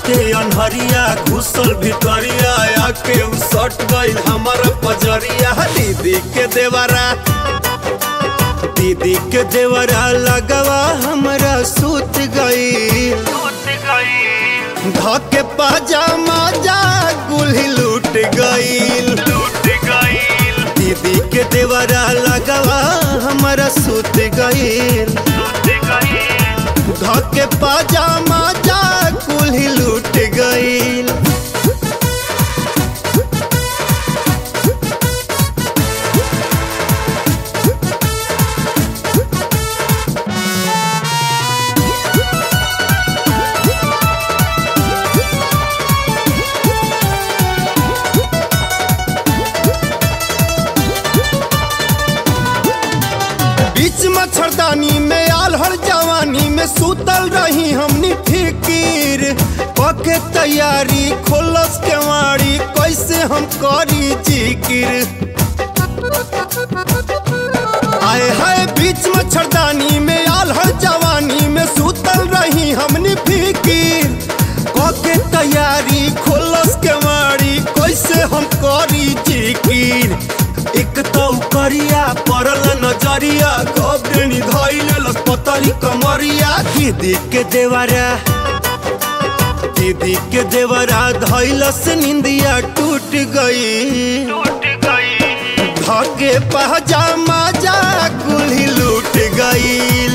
रहते अनहरिया घुसल भितरिया आके उ सट गइल हमर पजरिया दीदी के देवरा दीदी के देवरा लगवा हमरा सूत गई धके पाजामा जा गुल्ही लूट गईल दीदी के देवरा लगवा हमरा सूत गईल धके पाजामा जा कुल्ही लूट गईल बीच मच्छरदानी में आलहर जवानी में सुतल रही हमनी फिकीर पके तैयारी खोलस केवाड़ी कैसे हम करी जिकिर आए हाय बीच मच्छरदानी में आलहर जवानी में सुतल रही हमनी फिकीर पके तैयारी खोलस केवाड़ी कैसे हम करी जिकिर एक तो करिया पड़ल नजरिया कबनी धैल लसपतरी कमरिया दीदी के देवरा दीदी के देवरा धैलस निंदिया टूट गई धके पहजामा जा कुल्ही लूट गईल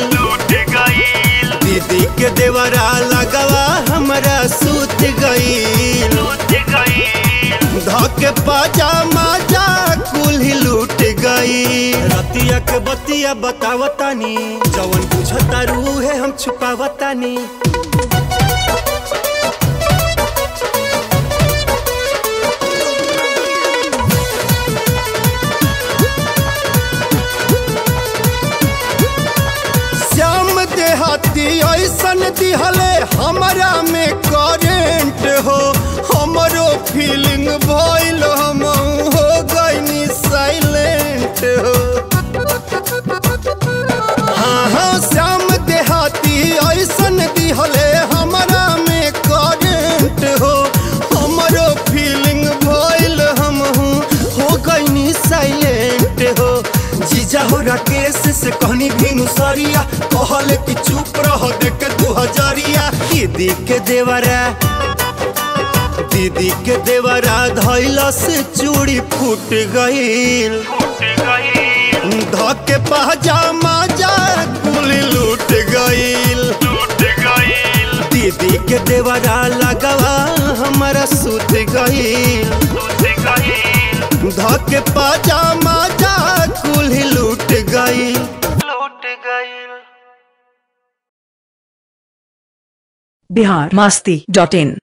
दीदी के देवरा लगवा हमरा सूत गईल धके पाजामा जा कुल्ही लूट गई रतिया के बतिया बतावतानी जवन बुझता रूहे हम छुपावतानी श्याम देहाती ऐसन दिहले हमरा में करेंट हो हमरो फीलिंग भइल हम हो गईनी साइलेंट हो हाँ हाँ श्याम देहाती ऐसन दिहले हमरा में करेंट हो हमरो फीलिंग भइल हम हो गईनी साइलेंट हो जीजा हो राकेश से कहनी भीनु सरिया कहले कि चुप रह देख के तू हजरिया दीदी के देवरा दीदी के देवरा धैला से चूड़ी फूट गईल धके पहजामा जा कुल लूट गईल दीदी के देवरा लगवा हमारा सूत गईल धके पाजामा जा कुल्ही लूट गईल बिहार मस्ती डॉट इन